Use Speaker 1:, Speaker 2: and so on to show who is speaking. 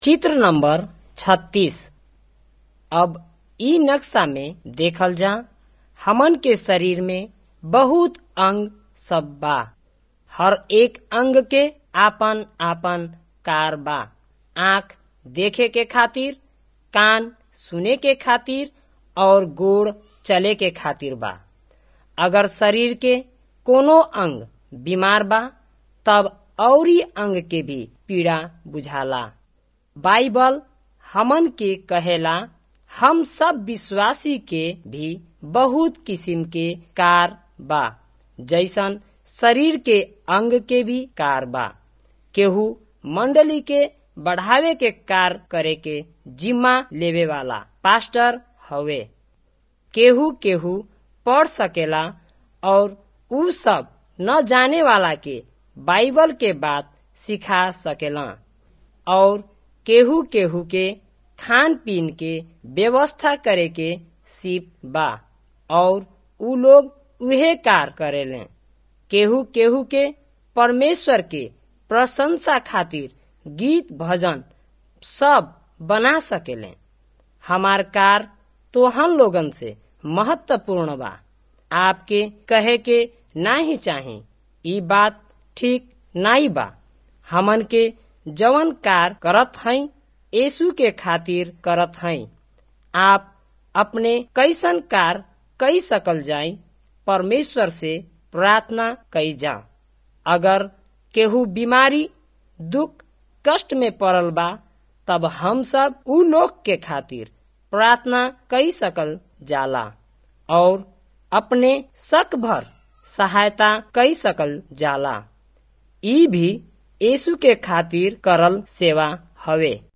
Speaker 1: चित्र नंबर छत्तीस अब इ नक्शा में देखल जा हमन के शरीर में बहुत अंग सब बा हर एक अंग के आपन आपन कार बा आँख देखे के खातिर कान सुने के खातिर और गोड़ चले के खातिर बा अगर शरीर के कोनो अंग बीमार बा तब औरी अंग के भी पीड़ा बुझाला बाइबल हमन के कहेला हम सब विश्वासी के भी बहुत किस्म के कार बा जैसन शरीर के अंग के भी कार बा केहू मंडली के बढ़ावे के कार करे के जिम्मा लेवे वाला पास्टर हवे केहू केहू पढ़ सकेला और उ सब न जाने वाला के बाइबल के बात सिखा सकेला और केहू केहू के खान पीन के व्यवस्था करे के सिप बा और उ लोग उहे कार करेले केहू केहू के परमेश्वर के प्रशंसा खातिर गीत भजन सब बना सकेले हमार कार तो हम लोगन से महत्वपूर्ण बा आपके कहे के ना ही चाहे ई बात ठीक नाई बा हमन के जवन कार करत हई यीशु के खातिर करत हई आप अपने कैसन कार कई सकल जाई परमेश्वर से प्रार्थना कई जा अगर केहू बीमारी दुख कष्ट में पड़ल बा तब हम सब उ लोग के खातिर प्रार्थना कई सकल जाला और अपने शक भर सहायता कई सकल जाला ई भी यीशु के खातिर करल सेवा हवे